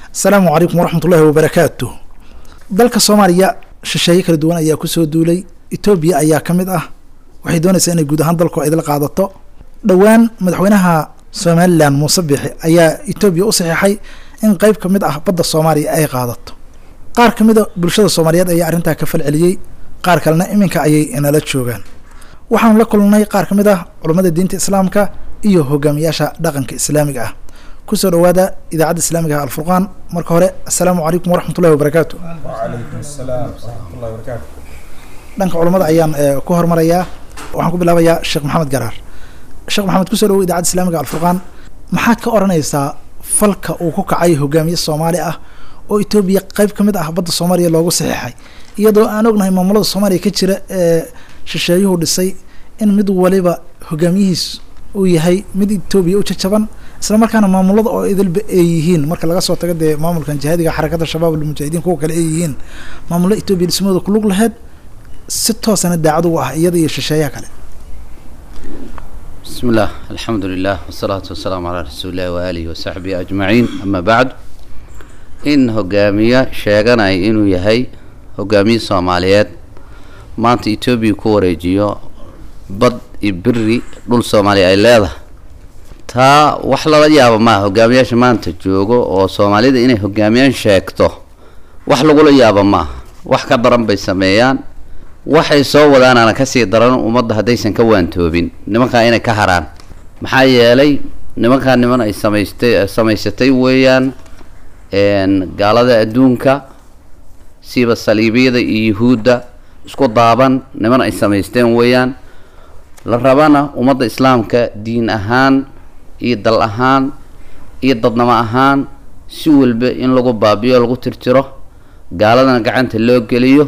asalaamu calaykum waraxmat ullahi wabarakaatu dalka soomaaliya shisheeye kala duwan ayaa kusoo duulay etoobiya ayaa ka mid ah waxay doonaysaa inay guud ahaan dalku idil qaadato dhowaan madaxweynaha somalilan muuse biixi ayaa etoobiya u saxiixay in qeyb ka mid ah badda soomaaliya ay qaadato qaar ka mida bulshada soomaaliyeed ayaa arrintaa ka falceliyey qaar kalena iminka ayay inala joogaan waxaanu la kulnay qaar ka mid ah culummada diinta islaamka iyo hogaamiyaasha dhaqanka islaamiga ah kusoo dhawaada idaacadda islaamiga ah alfurqaan marka hore assalaamu calaykum waraxmat ullahi wabarakaatu وعليكم السلام ورحمة الله وبركاته dhanka culummada ayaan eh, ku hormarayaa waxaan ku bilaabayaa sheekh maxamed garaar sheekh maxamed kusoo dhawow idaacadda islaamiga alfurqaan maxaad ka odhanaysaa falka uu ku kacay hogaamiye soomaali ah oo etoobiya qeyb ka mid ah badda soomaaliya loogu saxiixay iyadoo aan ognahay maamulada soomaaliya ka jira ee shisheeyuhu dhisay in mid waliba hogaamiyihiis uu yahay mid etoobiya u jajaban isla markaana maamulada oo idilba ay yihiin marka laga soo tago dee maamulkan jihaadiga xarakada shabaab almujaahidiin kuwa kale ay yihiin maamullo etoobiya dhismooda kulug laheyd si toosana daacad ugu ah iyada iyo shisheeyaha kale بسم الله الحمد لله والصلاة والسلام على رسول الله وآله وصحبه أجمعين أما بعد إن هجامية شاغنا إنه يهي هجامية صوماليات maanta etoobiya ku wareejiyo bad iyo beri dhul soomaaliya ay leedahay taa wax lala yaabo maaha hogaamiyaasha maanta joogo oo soomaalida inay hogaamiyaan sheegto wax lagula yaabo maaha wax ka daran bay sameeyaan waxay soo wadaanaana kasii daran ummadda haddaysan ka waantoobin nimankaa inay ka haraan maxaa yeelay nimankaa niman ay samaystay samaysatay weeyaan een, gaalada adduunka siiba saliibiyada iyo yuhuudda isku daaban niman ay samaysteen weeyaan la rabana ummadda islaamka diin ahaan iyo dal ahaan iyo dadnamo ahaan si walba in lagu baabiyo lagu tirtiro gaaladana gacanta loo geliyo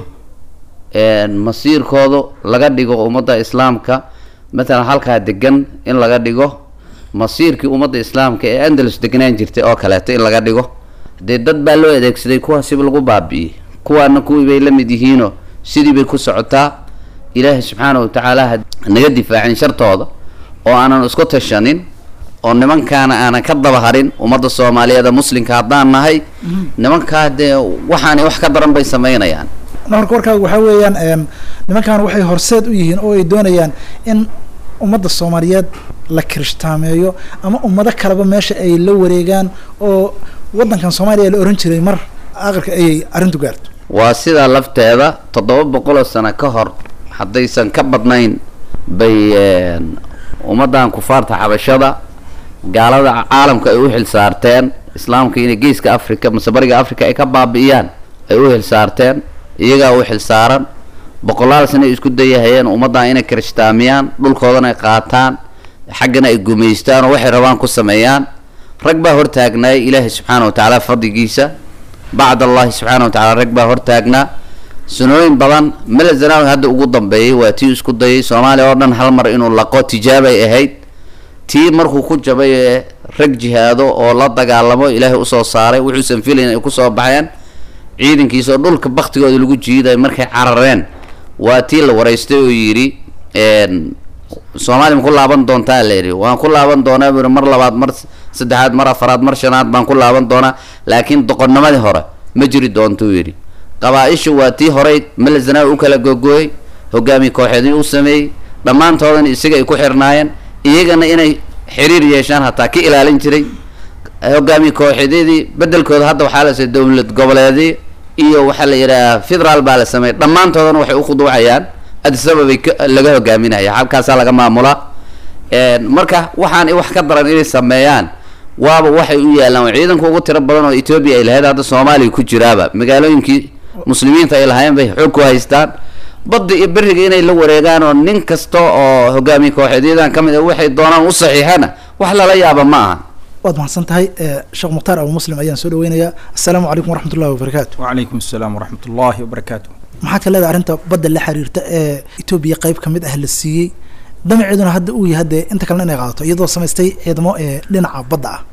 een, masiirkoodu laga dhigo ummadda islaamka matalan halkaa degan in laga dhigo masiirkii ummadda islaamka ee andalus deganaan jirtay oo kaleeto in laga dhigo dee dad baa loo adeegsaday kuwaasiba lagu baabi'iyey kuwaana kuwii bay la mid yihiinoo sidii bay ku socotaa ilaahay subxaana wa tacaala ha naga difaacin shartooda oo aanan isku tashanin oo nimankaana aanan ka daba harin ummadda soomaaliyeed ee muslimka haddaan nahay nimankaa dee waxaani wax ka daran bay samaynayaan marka warkaaga waxaa weeyaan een, nimankan waxay horseed u yihiin oo ay doonayaan in ummadda soomaaliyeed la kirishhtaameeyo ama ummado kaleba meesha ay la wareegaan oo waddankan soomaaliya la oran jiray mar aqalka ayay arrintu gaarto waa sidaa lafteeda toddoba boqoloo sano ka hor haddaysan ka badnayn bay een, ummaddan kufaarta xabashada gaalada caalamka ay u xilsaarteen islaamka inay geeska africa mase bariga africa ay ka baabi'iyaan ay u xilsaarteen iyagaa u xilsaaran boqolaal sano ay isku dayahayeen ummaddan inay kirishtaamiyaan dhulkoodana ay qaataan xaggana ay gumaystaan oo waxay rabaan ku sameeyaan rag baa hortaagnaay ilaahay subxaana wa tacaala fadligiisa bacd allahi subxaana wa tacala rag baa hortaagnaa sanooyin badan mele zanaawi hadda ugu dambeeyay waa tii isku dayay soomaaliya oo dhan hal mar inuu laqo tijaabay ahayd tii markuu ku jabay ee rag jihaado oo la dagaalamo ilaahay usoo saaray wuxuusan filayn ay kusoo baxeen ciidankiisa oo dhulka baktigooda lagu jiiday markay carareen waa tii la waraystay oo yidhi een, soomaaliya ma ku laaban doontaa la yidhi waan ku laaban doonaa buu yidhi mar labaad mar saddexaad mar afaraad mar shanaad baan ku laaban doonaa laakiin doqonnimadii hore ma jiri doontuu yidhi qabaa-isha waa tii horey melezanaawi u kala googooyey hogaamiye kooxeedii u sameeyey dhammaantoodana isaga ay ku xirnaayeen iyagana inay xiriir yeeshaan hataa ka ilaalin jiray hogaamiye kooxeedyadii bedelkooda hadda waxaa la sameeyey dowlad goboleedii iyo waxaa la yidhaha federaal baa la sameeyey dhammaantoodana waxay u khuduucayaan adisababay ka- laga hogaaminaya halkaasaa laga maamulaa een, marka waxaan wax ka daran inay sameeyaan waaba waxay u yaalaan waa ciidanka ugu tiro badan oo etoobiya ay lahayd hadda soomaaliya ku jiraaba magaalooyinkii muslimiinta ay lahaayeen bay xoog ku haystaan badda iyo beriga inay la wareegaan oo nin kasta oo hogaamiye kooxeedyadan ka mid a waxay doonaan u saxiixana wax lala yaaba ma aha waad mahadsan tahay eh, sheekh mukhtaar abu muslim ayaan soo dhaweynayaa assalaamu calaykum waraxmat ullahi wabarakaatu وعليكم السلام ورحمة الله وبركاته maxaad ka leedahay arrinta badda la xiriirta ee etoobiya qeyb ka mid ah la siiyey damaceeduna hadda uu yahay dee inta kalena inay qaadato iyadoo samaystay ciidamo ee dhinaca badda ah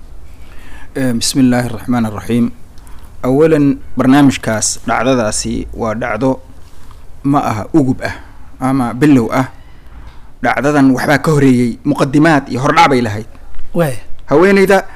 آه، بسم الله الرحمن الرحيم أولا برنامج كاس dhacdadaasi waa dhacdo ma aha ugub ah ama bilow ah dhacdadan waxbaa ka horeeyey muqadimaad iyo hordhac bay lahayd waaya haweeneyda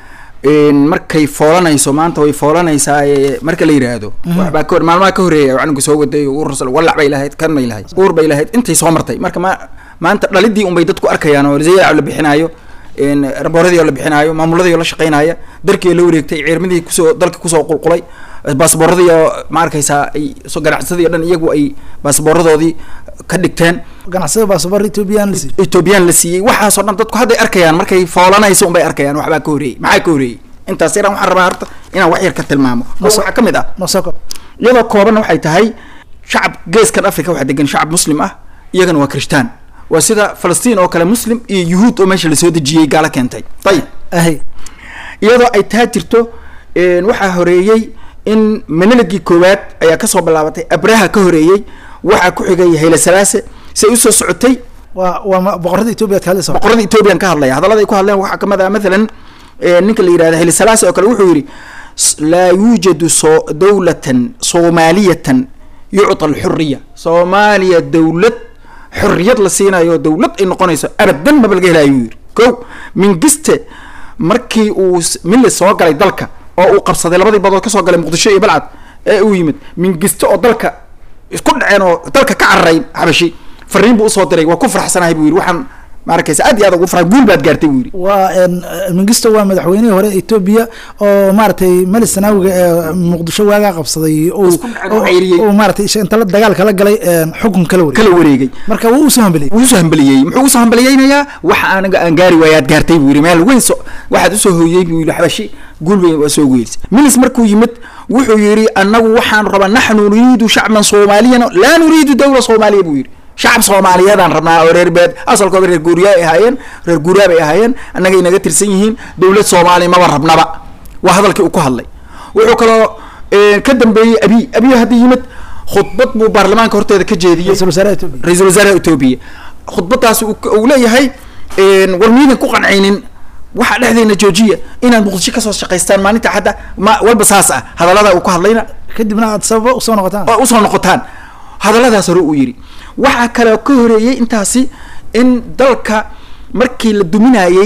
markay foolanayso maanta way foolanaysaa ee marka la yidhaahdo waxbaa ka hor maalmaha ka horeeya canuga soo waday uur wallac bay lahayd kan bay lahayd uur bay lahayd intay soo martay marka ma maanta dhalidii unbay dadku arkayaan oo zayac la bixinaayo rabooradii oo la bixinaayo maamuladii oo la shaqeynaya darkii oo la wareegtay ciirmadii kusoo dalka kusoo qulqulay baasbooradii oo ma arkaysaa ay ganacsadii o dhan iyagu ay baasbooradoodii ka dhigteen ganacsada baasabor ethoobiyan la siiyo ethoobiyan la siiyey waxaasoo dhan dadku hadday arkayaan markay foolanaysa unbay arkayaan waxbaa ka horeeyey maxaa ka horeeyey intaas yaraan waxaan rabaa horta inaan wax yar ka tilmaamo oo waxaa ka mid ah nosoko iyadoo koobanna waxay tahay shacab geeskan africa waxaa degan shacab muslim ah iyagana waa kirishtaan waa sida falastiin oo kale muslim iyo yuhuud oo meesha lasoo dejiyey gaalo keentay ayib ahay iyadoo ay taa jirto waxaa horeeyey in meneligii koowaad ayaa kasoo bilaabatay abraha ka horeeyey waxaa ku xigay hayle salaase say usoo socotay waa waa boqorada etoobiya ad ka hadlaysa boqorada ethoobiyan ka hadlaya hadallada ay ku hadleen waxaa kamid ah mathalan ninka la yihahda hayle salaase oo kale wuxuu yidhi laa yuujadu so dawlatan soomaaliyatan yucta alxuriya soomaaliya dawlad xorriyad la siinayo dawlad ay noqonayso abadan maba laga helayo yidhi ko mingiste markii uu mille soo galay dalka oo uu qabsaday labadii badood kasoo galay muqdisho iyo balcad ee uu yimid mingiste oo dalka isku dhaceen oo dalka ka cararay xabashi fariin buu usoo diray waa ku faraxsanahay buu yidhi waxaan ma arkaysa aad iyo aad ugu farxa guul baad gaartay buu yidhi waa mingisto waa madaxweynihii hore etoobiya oo maaragtay mali sanaawiga ee muqdisho waagaa qabsaday oo Isku dhacay oo ceyriyey. oo maaragtay inta la dagaal kala galay xukun kala wareegay kala wareegay marka wuu usoo hambeliyey wuu usoo hambaliyey muxuu usoo hambaliyeynayaa waxa anaga aan gaari waaye aad gaartay buu yidhi meel weyn so waxaad usoo hooyey buu yidhi xabashi guul weyn waa soo goylisay milis markuu yimid wuxuu yidhi anagu waxaan rabaa naxnu nuriidu shacban soomaaliyan laa nuriidu dawla soomaaliya buu yidhi shacab soomaaliyeedaan rabnaa oo reer beed asalkooda reer guuriyaa ay ahaayeen reer guuriyaa bay ahaayeen annagay naga tirsan yihiin dawlad soomaaliya maba rabnaba waa hadalkii uu ku hadlay wuxuu kaloo eh, ka dambeeyey abi abiy hadda yimid khudbad buu baarlamaanka horteeda ka jeediyey ra-iisul wasaaraha etoobiya ra-iisul wasaaraha etoobiya khudbadaas uu uu leeyahay war miidan ku qancaynin waxaa dhexdeena joojiya inaad muqdisho kasoo shaqaystaan maalinta hadda ma walba saas ah hadallada uu ku hadlayna kadibna aad sababa usoo noqotaan oo usoo noqotaan hadalladaas hore uu yidhi waxaa kaloo ka horeeyey intaasi in dalka markii la duminayey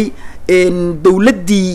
dawladdii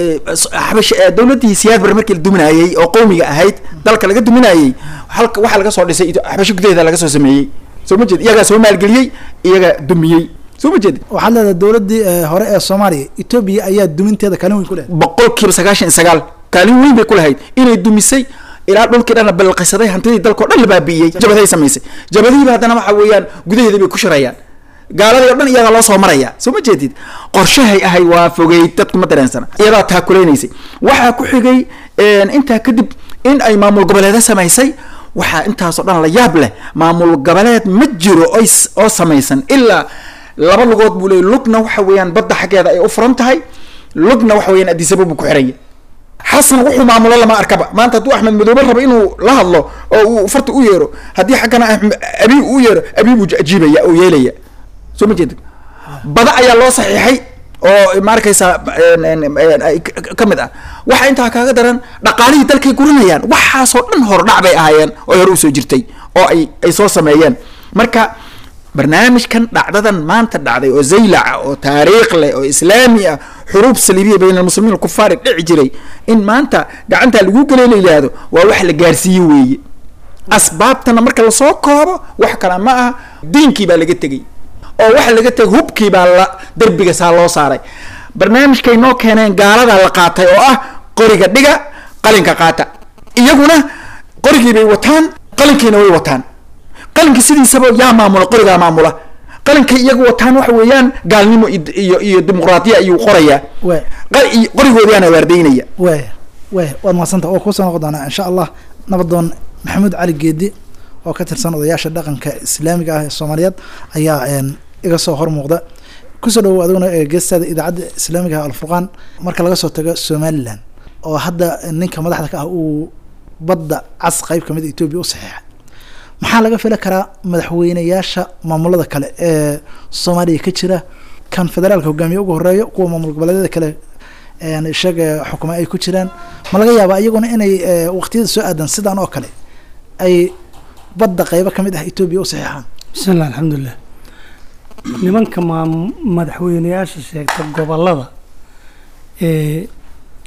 xabash dawladdii siyaad bare markii la duminayey oo qowmiga ahayd dalka laga duminayey halka waxaa laga soo dhisay xabasho gudaheeda laga soo sameeyey soo ma jeed iyagaa soo maalgeliyey iyagaa dumiyey soo ma jeed waxaad leedahay dawladdii eh, hore ee soomaaliya etoobiya ayaa duminteeda kaalin weyn ku leedahay boqol kiiba sagaashan iyo sagaal kaalin weyn bay ku lahayd inay dumisay ilaa dhulkii dhan la balqisaday hantidii dalkao dhan la baabi'iyey jabaday samaysay jabadihiiba haddana waxa weeyaan gudaheeda bay ku shirayaan gaaladii o dhan iyagaa loo soo maraya soo ma jeedid qorshahay ahay waa fogey dadku ma dareensana iyadaa taakulaynaysa waxaa ku xigay intaa kadib in ay maamul goboleeda samaysay waxaa intaasoo dhan la yaab leh maamul goboleed ma jiro oy s- oo samaysan ilaa laba lugood buu leeyay lugna waxa weeyaan badda xaggeeda ay u furan tahay lugna waxa weeyaan adisaba buu ku xiranya xasan wuxuu maamulo lama arkaba maanta hadduu axmed madoobe rabo inuu la hadlo oo uu farta u yeero haddii xaggana Axmed- abi u yeero abi buu ajiibaya oo yeelaya soo ma jeedid bada ayaa loo saxiixay oo ma arkaysaa en- en- en- ay ka- ka mid ah waxa intaa kaaga daran dhaqaalihii dalkay guranayaan waxaasoo dhan hordhac bay ahaayeen oo hore usoo jirtay oo ay ay soo sameeyeen marka barnaamijkan dhacdadan maanta dhacday oo zaylaca oo taariikh leh oo islaami ah xuruub saliibiya bayna almuslimiin alkufaari dhici jiray in maanta gacantaa lagu gelay la yidhaahdo waa wax la gaarsiiye weeye asbaabtana marka lasoo koobo wax kale ma aha diinkii baa laga tegey oo waxa laga tegay hubkii baa la derbiga saa loo saaray barnaamijkay noo keeneen gaaladaa la qaatay oo ah qoriga dhiga qalinka qaata iyaguna qorigii bay wataan qalinkiina way wataan qalinka sidiisaba yaa maamula qorigaa maamula qalinka iyagu wataan waxa weeyaan gaalnimo iyo- iyo iyo dimuqraadiya ayuu qorayaa Waay. Qal- iyo- qorigoodiyaana waardaynaya waaya waaya waad mahadsanta oo kusoo noqon doonaa insha allah nabadoon maxamuud cali geedi oo ka tirsan odayaasha dhaqanka islaamiga ah ee soomaaliyeed ayaa een, iga soo hor muuqda kusoo dhawow adiguna ee geestaada idaacadda islaamiga ah alfurqaan marka laga soo tago somalilan oo hadda ninka madaxda ka ah uu badda cas qeyb kamid etoobiya u saxiixay maxaa laga fili karaa madaxweyneyaasha maamulada kale ee soomaaliya ka jira kan federaalka hogaamiye ugu horeeyo kuwa maamul goboleedyada kale een isaga xukuma ay ku jiraan ma laga yaabaa iyaguna inay eh, waqtiyada soo aadan sidan oo kale ay badda qeybo kamid ah etoobiya u saxiixaan bismi illah alxamdulilah nimanka maa madaxweyneyaasha sheegta gobolada ee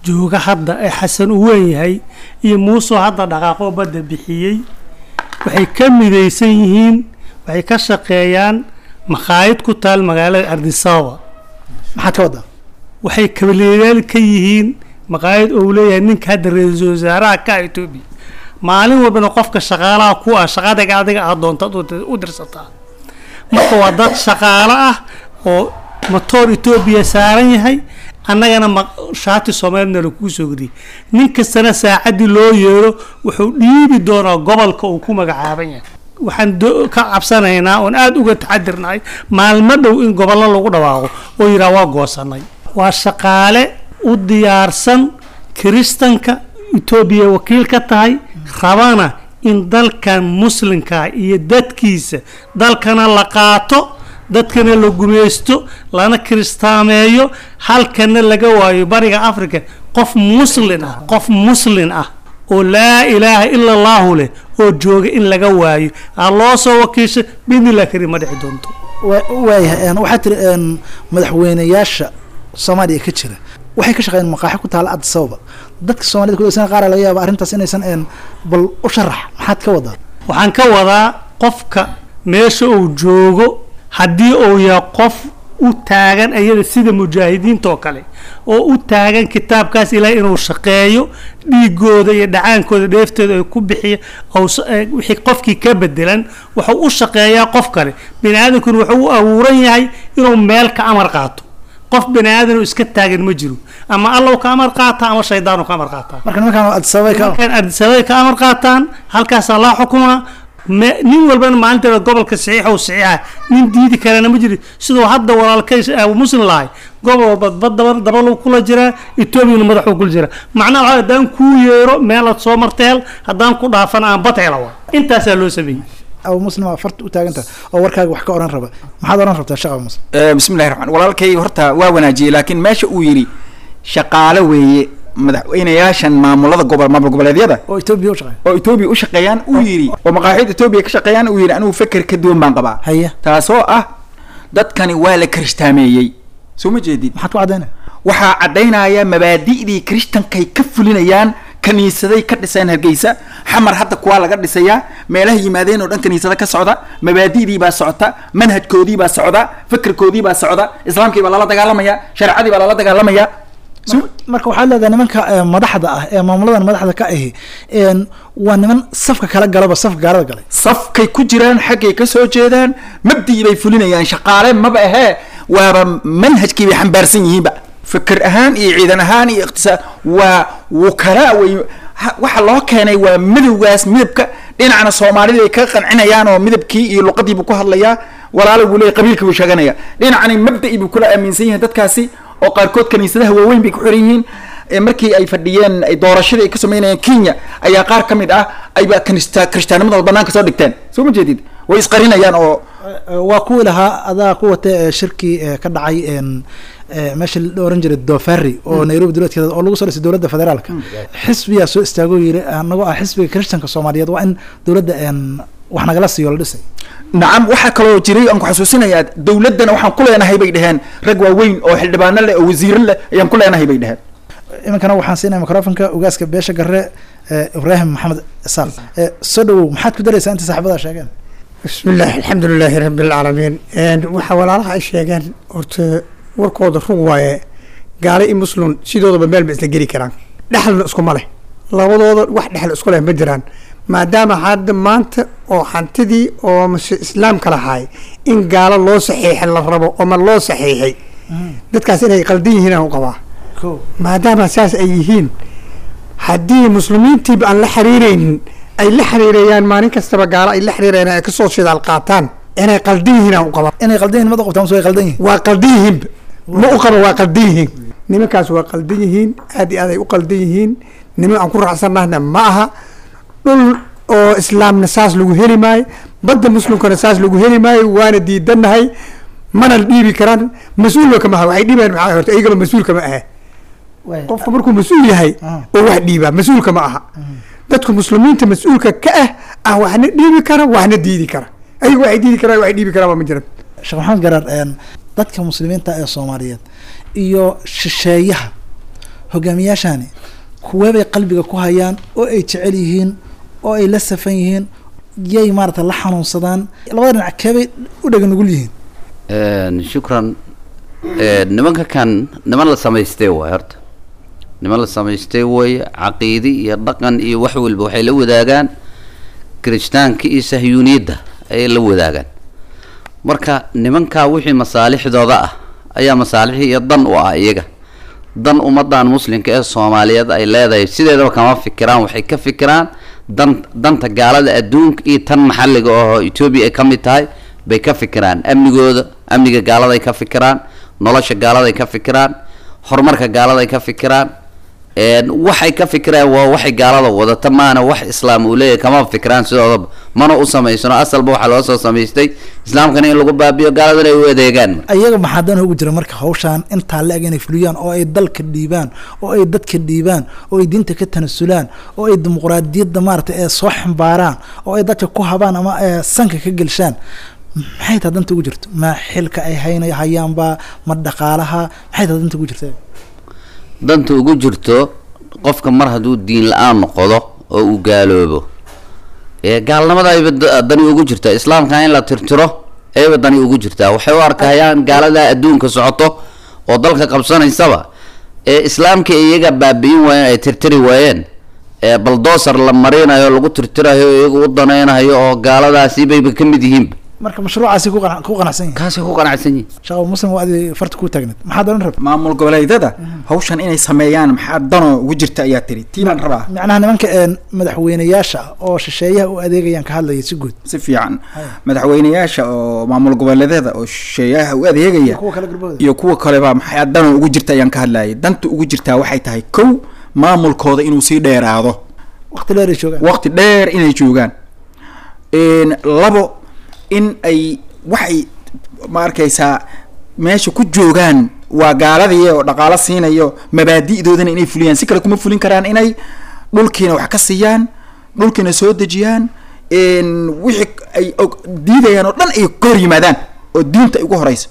jooga hadda ee xasan u weyn yahay iyo muusoo hadda dhaqaaqoo badda bixiyey waxay ka midaysan yihiin waxay ka shaqeeyaan makhaayad ku taal magaalada ardisababa maxaad ka waddaa waxay kabalyaal ka yihiin maqaayad ou leeyahay ninka hadda ra-iisul wasaaraha ka etoobiya maalin walbana qofka shaqaalaha ku ah shaqadaga adiga aad doontaad u- u dirsataa marka waa dad shaqaalo ah oo matoor etoobiya saaran yahay annagana ma shaati soomaalina lakuu soo geliyay nin kastana saacaddii loo yeero wuxuu dhiibi doonaa gobolka uu ku magacaaban yahay waxaan do- ka cabsanaynaa oon aada uga taxadirnahay maalmo dhow in gobollo lagu dhawaaqo oo yidhaha waa goosanay waa shaqaale u diyaarsan kiristanka etoobiya wakiil ka tahay rabana in dalkan muslimka iyo dadkiisa dalkana la qaato dadkana la gumaysto lana kiristaameeyo halkana laga waayo bariga africa qof muslin ah qof muslin ah oo laa ilaaha ila allahu leh oo jooga in laga waayo aa loo soo wakiisha bidnillah karim ma dhici doonto Wa- waayahay een, waxaa tiri een, madaxweynayaasha soomaaliya ka jira waxay ka shaqeeyeen maqaaxi ku taala addis ababa dadka soomaalida kudegsan qaar laga yaaba arrintaas inaysan een, bal u sharax maxaad ka wadaa waxaan ka wadaa qofka meesha uu joogo haddii uu yahay qof u taagan ayada sida mujaahidiinta oo kale oo u taagan kitaabkaas ilaahay inuu shaqeeyo dhiigooda iyo dhacaankooda dheeftooda ay ku bixiya ou s- eh, wixii qofkii ka bedelan wuxuu u shaqeeyaa qof kale bini aadamkuna wuxuu u abuuran yahay inuu meel ka amar qaato qof bini aadan oo iska taagan ma jiro ama allow ka amar qaata ama shaydaanu ka amar qaataa marka nimankaan addis ababa ka markaan ardisabay ka amar qaataan halkaasaa laa xukumaa me- nin walbana maalinteeda gobolka saxiixa u saxiixa nin diidi karana ma jiro siduu hadda walaalkay abu muslim lahay gobol walba bad daba dabal kula jiraa etoobiyana madaxuu kula jiraa macnaha waxaa haddaan kuu yeero meelaad soo marteel haddaan ku dhaafana aan bad hela waa intaasaa loo sameeyey abu muslim aa farta u taaganta oo warkaaga wax ka oran raba maxaad oran rabtaa sheekh abu muslim Eh, bismillahi raxmaan walaalkay horta waa wanaajiyey laakiin meesha uu yidhi shaqaale weeye madaxweynayaashan maamulada gobol maamul goboleedyada oo etoobiya u shaqeeya oo etoobiya u shaqeeyaan uu yidhi oo maqaaxida etoobiya ka shaqeeyaan uu yidhi anigu feker ka duwan baan qabaa haya taasoo ah dadkani waa la kiristaameeyey soo ma jeedid maxaad ku caddaynaya waxaa caddaynaya mabaadi'dii kiristankay ka fulinayaan kaniisaday ka dhiseen hargeysa xamar hadda kuwaa laga dhisayaa meelaha yimaadeen oo dhan kaniisada ka socda mabaadi'dii baa socota manhajkoodii baa socda fikirkoodii baa socda islaamkii baa lala dagaalamaya shareecadii baa lala dagaalamaya Mar- marka waxaad leedahay nimanka eh, madaxda ah ee maamuladan madaxda ka ahi een, waa niman safka kala galaba safka gaalada galay safkay ku jiraan xaggay ka soo jeedaan mabdii bay fulinayaan shaqaale maba ahee waaba manhajkii bay xambaarsan yihiinba fikir ahaan iyo ciidan ahaan iyo iqtisaad waa wukalaa way ha- waxa loo keenay waa midowgaas midabka dhinacna soomaalida ay ka qancinayaan oo midabkii iyo luqadii buu ku hadlayaa walaalo buu leeyahy qabiilkii buu sheeganaya dhinacani mabda'i buu kula aaminsan yihiin dadkaasi oo qaarkood kaniisadaha waaweyn bay ku xiran yihiin ee markii ay fadhiyeen ay doorashadii ay ka sameynayeen kenya ayaa qaar ka mid ah ayba kanista kirishtaanimadooda banaanka soo dhigteen soo ma jeedid way isqarinayaan oo Eh, waa kuwii lahaa adaa ku watay eh, shirkii eh, ka dhacay een, eh, meesha la oran jiray dofari oo nairobi dowladkeeda oo lagu soo dhisay dowladda federaalka xisbiyaa soo istaagoo yiri anagoo ah xisbiga kiristanka soomaaliyeed waa in dowladda een, wax nagala siiyo la dhisay nacam waxaa kaloo jiray aan ku xasuusinayaa dowladdana waxaan ku leenahay bay dheheen rag waaweyn oo xildhibaano leh oo wasiiro leh ayaan ku leenahay bay dheheen iminkana waxaan siinaya microfonka ugaaska beesha garre eh, ibraahim maxamed isaal Eh, soo dhawow maxaad ku daraysaa inta saaxiibada sheegeen بسم الله الحمد لله رب العالمين een waxa walaalaha ay sheegeen horta warkooda rug waaye gaale iyo muslim sidoodaba meel ba isla geli karaan dhexalna iskuma leh labadooda wax dhexal isku leh ma jiraan maadaama hadda maanta oo hantidii oo mase islaamka lahaay in gaalo loo saxiixay la rabo ama loo saxiixay dadkaas inay qaldan yihiin aan u qabaa ko maadaama saas ay yihiin haddii muslimiintiiba aan la xiriiraynin ay la xiriirayaan maalin kastaba gaalo ay la xiriirayaan ay kasoo shidaal qaataan inay qaldan yihiin aan u qabaa inay qaldan yihin mada qabtaan mase way qaldan yihin waa qaldan yihiinba ma u qaba waa qaldan yihiin nimankaas waa qaldan yihiin aad iyo aad ay u qaldan yihiin niman aan ku raacsannahna ma aha dhul oo islaamna saas lagu heli maayo badda muslimkana saas lagu heli maayo waana diidanahay mana dhiibi karaan mas-uulba kama aha waxay dhiibayaan maxaa horta iyagaba mas-uulka ma ahe Way- qofka markuu mas-uul yahay Ah. oo wax dhiibaa mas-uulka ma aha dadka muslimiinta mas-uulka ka ah ah waxna dhiibi kara waxna diidi kara ayagu waxay diidi karaan waxay dhiibi karaan waa ma jiran sheekh maxamed garaar een, dadka muslimiinta ee soomaaliyeed iyo shisheeyaha hogaamiyaashani kuweebay qalbiga ku hayaan oo ay jecel yihiin oo ay la safan yihiin yay maarata la xanuunsadaan labada dhinac keebay u dhega nugul yihiin Een, shukran Een, nimanka kan niman la samaystay waay horta niman la samaystay way caqiidi iyo dhaqan iyo wax walba waxay la wadaagaan kirishtaanka iyo sahyuuniyadda ayay la wadaagaan marka nimankaa wixii masaalixdooda ah ayaa masaalix iyo dan u ah iyaga dan ummadan muslimka ee soomaaliyeed ay leedahay sideedaba kama fikiraan waxay ka fikiraan dan danta gaalada adduunka iyo tan maxalliga oo etoobiya ay ka mid tahay bay ka fikiraan amnigooda amniga gaaladay ka fikiraan nolosha gaaladay ka fikiraan horumarka gaaladay ka fikiraan een waxay ka fikiraan waa waxay gaalada wadata maana wax islaam uu leeyahay kama fikiraan sidoodaba mana u samaysano asalba waxaa loo soo samaystay islaamkana in lagu baabiyo gaaladana ay u adeegaan ayaga maxaa dan ugu jira marka hawshaan intaa la eg inay fuliyaan oo ay dalka dhiibaan oo ay dadka dhiibaan oo ay diinta ka tanasulaan oo ay dimuqraadiyadda maarata ee soo xambaaraan oo ay dadka ku habaan ama ee sanka ka gelshaan maxay taa danta ugu jirto ma xilka ay hayna hayaanba ma dhaqaalaha maxay taa danta ugu jirta danta ugu jirto qofka mar hadduu diin la-aan noqdo oo uu gaaloobo ee gaalnimada ayba da- dani ugu jirtaa islaamka in la tirtiro ayba dani ugu jirtaa waxay u arkayaan gaalada adduunka socoto oo dalka qabsanaysaba ee islaamka iyaga baabi'in waayeen ay tirtiri waayeen ee baldoosar la marinayo lagu tirtirayo iyaga u danaynayo oo gaaladaasi bayba ka mid yihiinba marka mashruucaasi ku qana- ku qanacsan yihin kaasay ku qanacsan yihin shaqo muslim waa adi farta ku taagneed maxaad odhan rabta maamul goboleedyada hawshan inay sameeyaan maxaa danoo ugu jirta ayaa tiri tii baan rabaa macnaha nimanka een madaxweyneyaasha oo shisheeyaha u adeegayaan ka hadlaya si guud si fiican madaxweyneyaasha oo maamul goboleedyada oo shisheeyaha u adeegaya kuwa kale garbahooda iyo kuwa kaleba maxaa danoo ugu jirta ayaan ka hadlayay danta ugu jirtaa waxay tahay kow maamulkooda inuu sii dheeraado waqti dheer ay joogaan waqti dheer inay joogaan Een, labo in ay waxay ma arkaysaa meesha ku joogaan waa gaaladii oo dhaqaalo siinayo mabaadi'doodana inay fuliyaan si kale kuma fulin karaan inay dhulkiina wax ka siiyaan dhulkiina soo dejiyaan een, wixii ay og- diidayaan oo dhan ay ka hor yimaadaan oo diinta ay ugu horeysa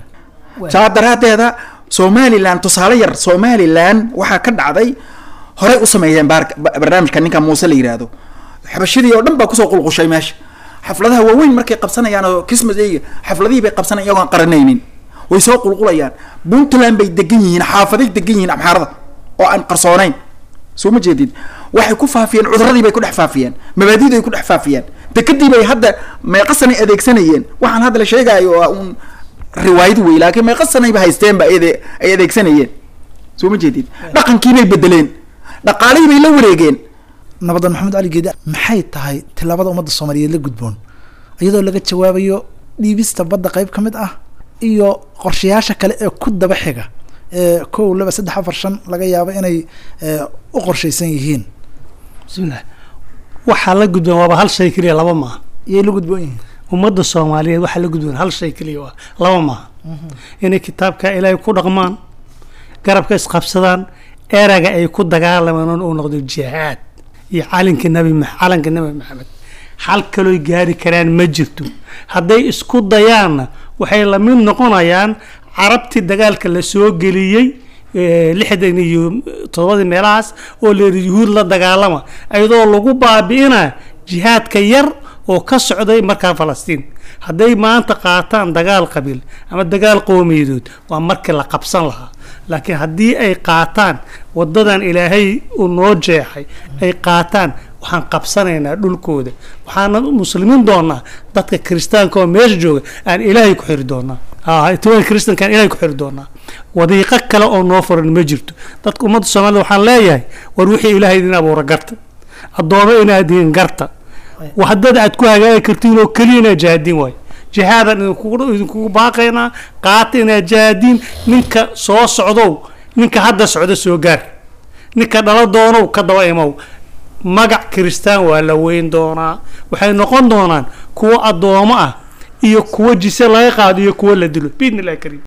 saa daraadeeda somalilan tusaale yar somalilan waxaa ka dhacday horey u sameeyeen baar- ba- barnaamijka ninka muuse la yiraahdo xabashadii oo dhan baa kusoo qulqushay meesha xafladaha waaweyn markay qabsanayaan oo christmas day xafladihii bay qabsanayaan iyagoon qaranaynin way soo qulqulayaan puntland bay degan yihiin xaafaday degan yihiin amxaarada oo aan qarsoonayn soo ma jeedid waxay ku faafiyeen cuduradii bay ku dhex faafiyeen mabaadidii ay ku dhex faafiyeen dekadii bay hadda meeqasanay adeegsanayeen waxaan hadda la sheegayo waa un riwaayad wey laakiin meeqasanayba haysteenba ay ade- ay adeegsanayeen soo ma jeedid dhaqankii bay bedeleen dhaqaalihii bay la wareegeen nabadan maxamed cali geedi maxay tahay tilaabada ummadda soomaaliyeed la gudboon iyadoo laga jawaabayo dhiibista badda qayb ka mid ah iyo qorshayaasha kale ee ku daba xiga ee kow laba saddex afar shan laga yaabo inay ee, u qorshaysan yihiin bismillah waxaa la gudboon waaba hal shay keliya laba maaha iyay la gudboon yihiin ummadda soomaaliyeed waxaa la gudboon hal shay keliya waa laba maaha inay kitaabka ilaahay ku dhaqmaan garabka isqabsadaan erayga ay ku dagaalamaan uu noqdo jihaad iyo calinka nabi ma- calanka nabi maxamed hal kalooy gaari karaan ma jirto hadday isku dayaanna waxay la mid noqonayaan carabtii dagaalka la soo geliyey eh, lixdan iyo todobadii meelahaas oo la yidhi yuhuud la dagaalama iyadoo lagu baabi'ina jihaadka yar oo ka socday markaa falastiin hadday maanta qaataan dagaal qabiil ama dagaal qowmiyadood waa markii la qabsan lahaa laakiin haddii ay qaataan wadadan ilaahay uu noo jeexay ay qaataan waxaan qabsanaynaa dhulkooda waxaana muslimiin doonaa dadka kiristaanka oo meesha jooga aan ilaahay ku xiri doonaa Ah, tobanka kiristanka aan ilaahay ku xiri doonaa wadiiqo kale oo noo furan ma jirto dadka ummadda soomaalida waxaan leeyahay war wixii ilaahay idin abuura garta addoomo inaad diin garta hadad aad ku hagaagi kartiin oo keliya inaad jahaadiin waayo jihaadan idinkugu idinkugu baaqaynaa qaata inaad jahaadiin ninka soo socdow ninka hadda socdo soo gaar ninka dhala doonow ka daba imow magac kiristaan waa la weyn doonaa waxay noqon doonaan kuwo addoomo ah iyo kuwo jise laga qaado iyo kuwo la dilo biidni illahi kariim